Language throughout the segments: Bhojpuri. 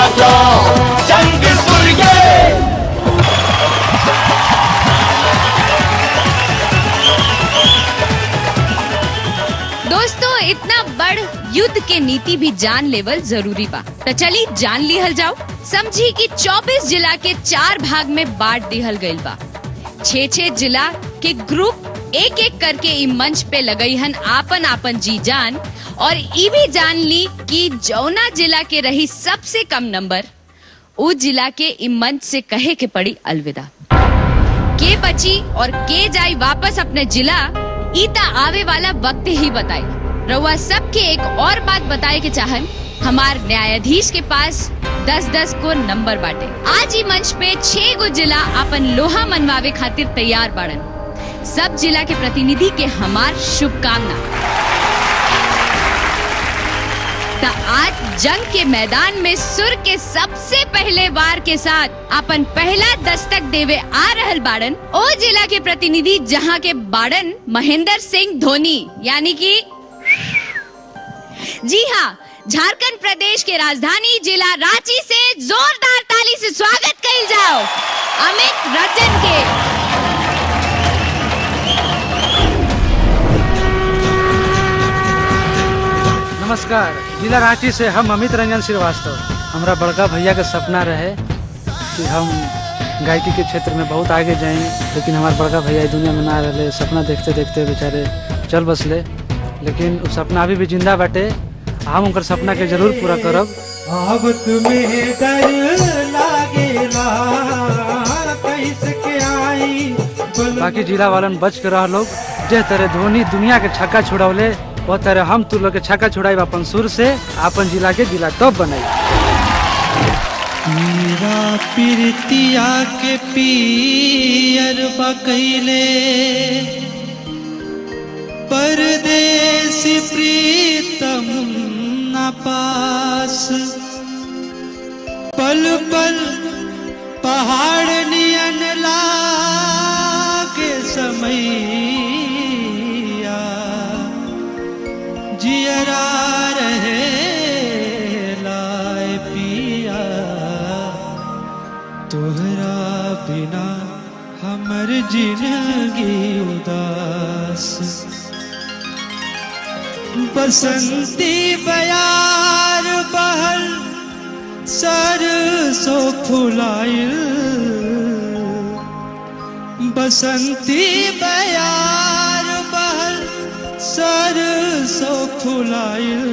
राजा जंग सूर्य दोस्तों इतना बड़ युद्ध के नीति भी जान लेवल जरूरी बा तो चली जान लिहल जाओ समझी कि 24 जिला के चार भाग में बांट दिहल गइल बा छह छह जिला के ग्रुप एक एक करके इ मंच पे लगई हन आपन आपन जी जान और ई भी जान ली कि जौना जिला के रही सबसे कम नंबर उ जिला के इ मंच से कहे के पड़ी अलविदा के बची और के जाई वापस अपने जिला ईता आवे वाला वक्त ही बताई रउआ सबके एक और बात बताए के चाहन हमार न्यायाधीश के पास दस दस को नंबर बाटे आज ही मंच पे छह गो जिला अपन लोहा मनवावे खातिर तैयार बाड़न सब जिला के प्रतिनिधि के हमार शुभकामना त आज जंग के मैदान में सुर के सबसे पहले वार के साथ अपन पहला दस्तक देवे आ रहल बाड़न ओ जिला के प्रतिनिधि जहां के बाड़न महेंद्र सिंह धोनी यानी कि जी हाँ झारखंड प्रदेश के राजधानी जिला रांची से जोरदार ताली से स्वागत कइल जाओ अमित रंजन के नमस्कार जिला रांची से हम अमित रंजन श्रीवास्तव हमारा बड़का भैया के सपना रहे कि हम गायकी के क्षेत्र में बहुत आगे जाएं लेकिन हमारे बड़का भैया इस दुनिया में ना रहे सपना देखते देखते बेचारे चल बसले लेकिन वो सपना अभी भी जिंदा बाटे हम उनकर सपना के जरूर पूरा करब अब तुम्हें डर लागेला कैसे के आई बोल बाकी जिला वालन बच के रह लोग जे तरह धोनी दुनिया के छक्का छुड़ौले वो तरह हम तू लोग के छक्का छुड़ाई अपन सुर से अपन जिला के जिला टॉप बनाई मेरा प्रीतिया के पियर बकैले परदेसी प्रीतम न पास पल पल पहाड़ नियन लागे समैया जियरा रहे लाए पिया तोहरा बिना हमर जिंदगी उदास बसंती बयार बहल सरसो फुलाइल बसंती बयार बहल सरसो फुलाइल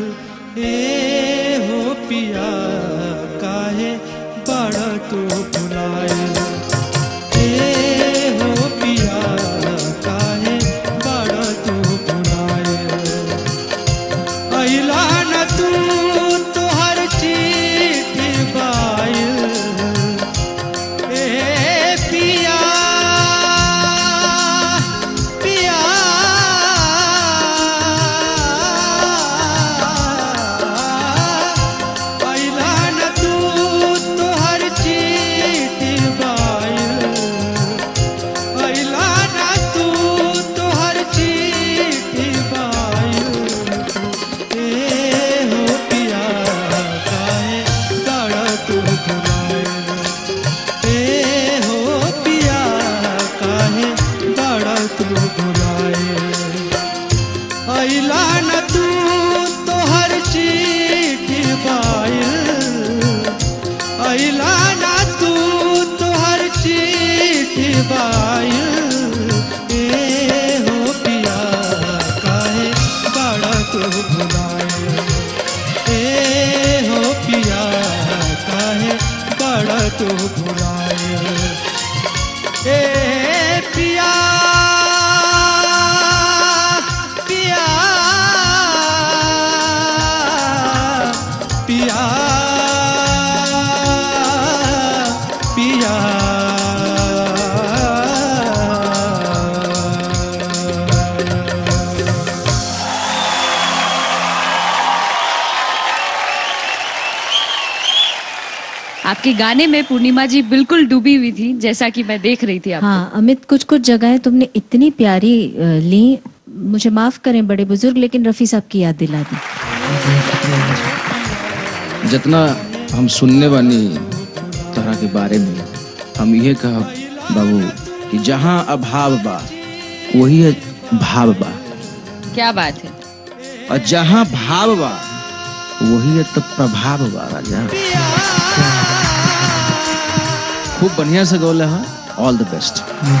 ए हो पिया काहे बड़ तू फुलाइल ए हो पिया काहे बड़ तू फुलाइल अइला न तू तोहर चिट्ठी बाइल ए पिया पिया अइला न तू तोहर चिट्ठी बाइल अइला न तू तोहर चिट्ठी बाइल ए हो पिया काहे बड़ तू भुलाइल ए हो पिया काहे बड़ तू भुलाइल अइला न तू तोहर चिट्ठी बाइल अइला न तू तोहर चिट्ठी बाइल ए हो पिया काहे बड़ तू भुलाइल ए हो पिया काहे बड़ तू भुलाइल ए पिया पिया पिया पिया आपके गाने में पूर्णिमा जी बिल्कुल डूबी हुई थी जैसा कि मैं देख रही थी आपको हाँ अमित कुछ कुछ जगहें तुमने इतनी प्यारी अ, ली मुझे माफ करें बड़े बुजुर्ग लेकिन रफी साहब की याद दिला दी जितना हम सुनने बानी तोहरा के बारे में हम ये कहब बाबू कि जहाँ अभाव बा वही भाव बा क्या बात है और जहाँ भाव बा वही तो प्रभाव बा राजा खूब बढ़िया से गौले है ऑल द बेस्ट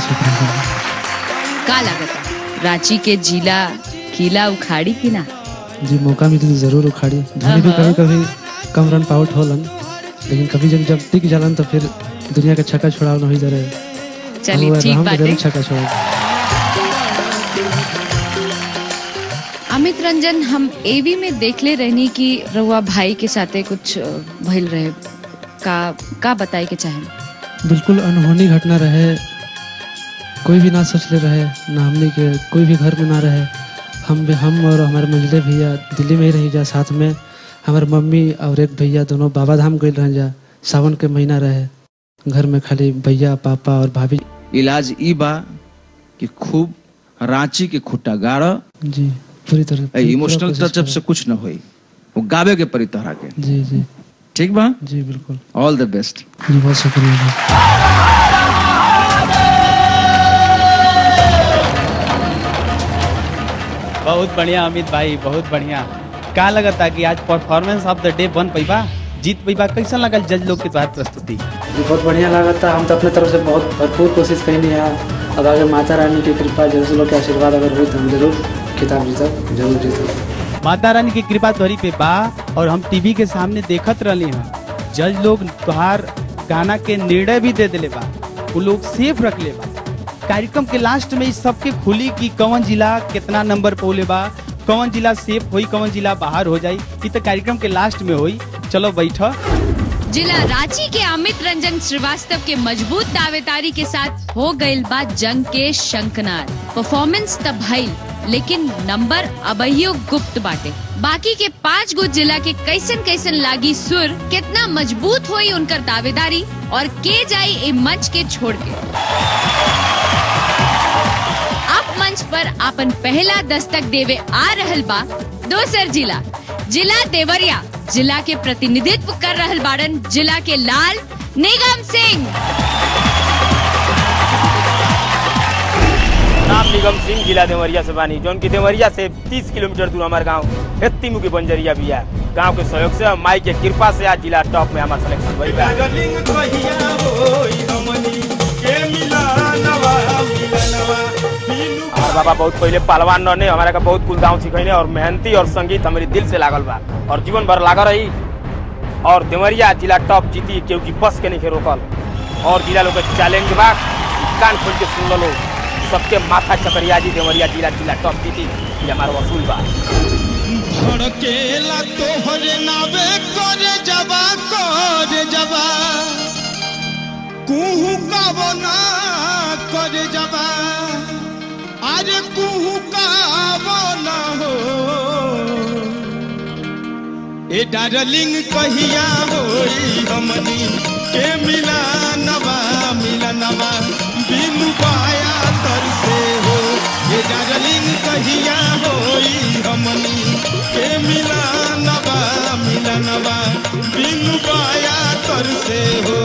का लागत रांची के जिला किला उखाड़ी की ना जी मौका मिली तो जरूर उखाड़ी धोनी भी कभी कभी कम रन आउट होलन लेकिन कभी जब जब टिक जालन तो फिर दुनिया के छक्का छोड़ाव नहीं दे रहे चलिए ठीक हम बात जरूर है छक्का छोड़ा अमित रंजन हम एवी में देखले रहनी कि रहुआ भाई के साथे कुछ अ, भइल रहे का का बताए के चाहे बिल्कुल अनहोनी घटना रहे कोई भी ना सोचले रहे ना हमने के कोई भी घर में ना रहे हम भी हम और हमारे मंझले भैया दिल्ली में ही रही जा साथ में हमारे मम्मी और एक भैया दोनों बाबा धाम गए रह जा सावन के महीना रहे घर में खाली भैया पापा और भाभी इलाज ई बा कि खूब रांची के खुट्टा गाड़ जी पूरी तरह पूरी इमोशनल कोशिश टचअप से कुछ न होई वो गावे के परी तोहरा के करें। जी जी ठीक बा जी बिल्कुल ऑल द बेस्ट जी बहुत शुक्रिया जी बहुत बढ़िया अमित भाई बहुत बढ़िया का लगता कि आज परफॉर्मेंस ऑफ द डे बन पैबा जीत पैबा कैसा लगल जज लोग के द्वारा प्रस्तुति जी, बहुत बढ़िया लगा था हम तो अपने तरफ से बहुत भरपूर कोशिश कैनी है अब आगे माता रानी की कृपा जरूर लोग के आशीर्वाद अगर हुई तो हम जरूर खिताब जीतब जरूर जीतब माता रानी की कृपा तोहरी पे बा और हम टीवी के सामने देखत रहली हैं जज लोग तोहार गाना के निर्णय भी दे दिले बा वो लोग सेफ रख ले बा कार्यक्रम के लास्ट में इस सबके खुली कि कौन जिला कितना नंबर पोले बा कौन जिला सेफ होई कौन जिला बाहर हो जाई ई तो कार्यक्रम के लास्ट में होई चलो बैठो जिला रांची के अमित रंजन श्रीवास्तव के मजबूत दावेदारी के साथ हो गईल बा जंग के शंखनाद परफॉर्मेंस तब भइल लेकिन नंबर अबहियो गुप्त बाटे बाकी के पाँच गो जिला के कैसन कैसन लागी सुर कितना मजबूत हुई उनकर दावेदारी और के जाई ए मंच के छोड़ के अब मंच पर अपन पहला दस्तक देवे आ रहल बा दोसर जिला जिला देवरिया जिला के प्रतिनिधित्व कर रहल बाड़न जिला के लाल निगम सिंह नाम निगम सिंह जिला देवरिया से बानी जौन की देवरिया से 30 किलोमीटर दूर हमारे गांव हेत्ती मुखी बंजरिया भी है गांव के सहयोग से माई के कृपा से आज जिला टॉप में हमारा सिलेक्शन भइल बा और बाबा बहुत पहले पहलवान रहने हमारा का बहुत कुल गाँव सिखैने और मेहनती और संगीत हमारे दिल से लागल बा और जीवन भर लागल रही और देवरिया जिला टॉप जीती क्योंकि बस के नहीं रोकल और जिला लोग के चैलेंज बा कान खोल के सुन लो सबके माथा चकरिया जी देवरिया जिला जिला टॉप जीती ये हमारा वसूल बा धड़केला तोहरे नावे करे जबा करे जबा कुहू का बना करे जबा अरे कुहू का बना हो ए डार्लिंग कहिया होई हमनी के मिला नवा मिला नवा बिनु पाया तर से हो ए डार्लिंग कहिया होई हमनी के मिला नवा मिला नवा बिनु पाया तर से हो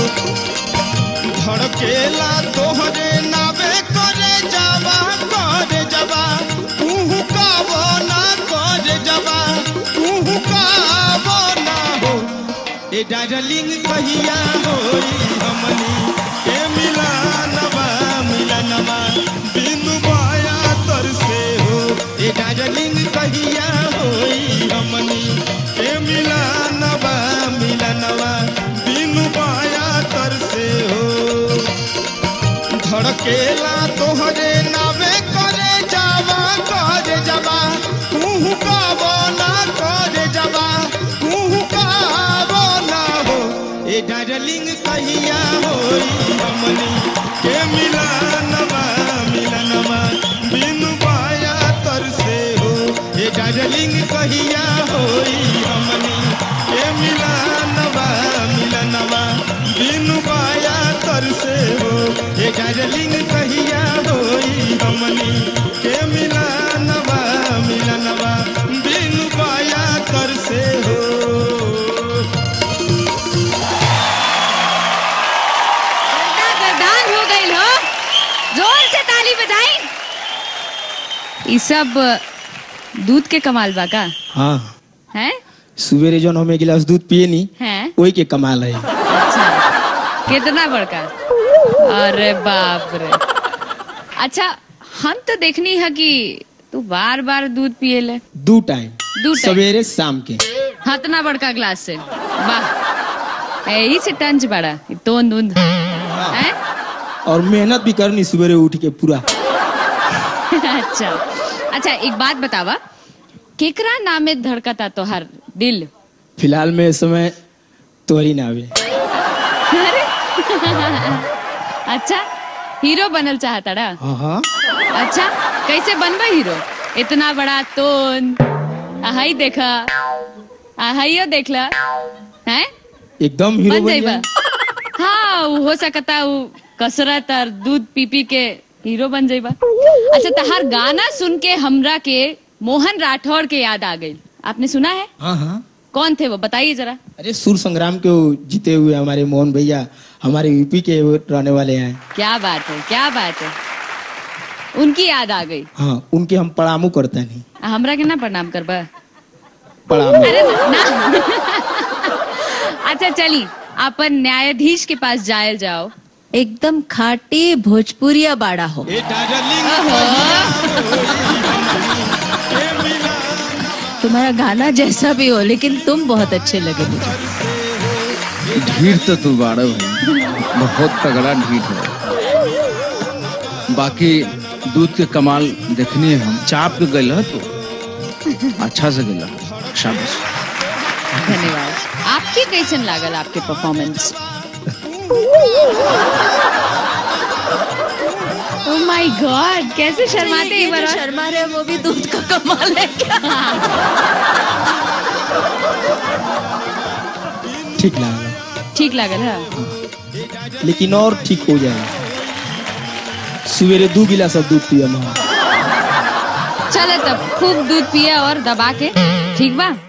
धड़केला तोहरे नावे करे जावा करे जावा तू का बना करे जावा तू का बना हो ए डार्लिंग कहिया होई हमनी के मिला नवा मिला नवा बिनु बाया तर से हो ए डार्लिंग कहिया होई हमनी के मिला नवा मिला नवा बिनु बाया तर से हो धड़केला तोहरे नावे करे जावा करे जावा तू का बोला करे जावा तू का बोला हो ए डार्लिंग कहिया होई हमनी के मिला नवा मिला नवा बिनु पाया तर से हो ए डार्लिंग कहिया होई हमनी के मिला नवा मिला नवा बिनु पाया तर से हो ए डार्लिंग कहिया ई सब दूध के कमाल बा का हाँ हैं सवेरे जौन हम एक गिलास दूध पिए नी हैं वही के कमाल है अच्छा कितना बड़का अरे बाप रे अच्छा हम तो देखनी है कि तू बार बार दूध पिए ले दू टाइम दू टाइम सवेरे शाम के हतना बड़का ग्लास से वाह यही से टंच बड़ा तो दूध हैं और मेहनत भी करनी सवेरे उठ के पूरा अच्छा अच्छा एक बात बतावा केकरा नामे धड़कता तोहर दिल फिलहाल में इस समय तोहरी नावे अरे अच्छा हीरो बनल चाहता डा हाँ हाँ अच्छा कैसे बनबा हीरो इतना बड़ा तोन आहाई देखा आहाइयो देखला हैं एकदम हीरो बन बन जाइबा जाए हाँ उ हो सकता उ कसरत और दूध पी पी के हीरो बन जाइबा अच्छा तहार गाना सुन के हमरा के मोहन राठौड़ के याद आ गई आपने सुना है हाँ हाँ कौन थे वो बताइए जरा अरे सुर संग्राम के वो जीते हुए हमारे मोहन भैया हमारे यूपी के वो रहने वाले हैं क्या बात है क्या बात है उनकी याद आ गई हाँ उनके हम पड़ामू करते नहीं आ, हमरा के ना प्रणाम करबा पड़ामू अरे ना अच्छा चली अपन न्यायाधीश के पास जायल जाओ एकदम खाटी भोजपुरिया बाड़ा हो तुम्हारा गाना जैसा भी हो लेकिन तुम बहुत अच्छे लगे मुझे ढीठ तो तू बाड़ा भाई बहुत तगड़ा ढीठ है बाकी दूध के कमाल देखनी है हम चाप के गल तो अच्छा से गल शाबाश धन्यवाद आपके कैसन लागल आपके परफॉर्मेंस ओ माय गॉड कैसे शर्माते ये एक बार जो और? शर्मा रहे हैं, वो भी दूध का कमाल है क्या ठीक लगा ठीक लागल है लेकिन और ठीक हो जाएगा सवेरे दो गिलास अब दूध पिया मैं चलो तब खूब दूध पिए और दबा के ठीक बा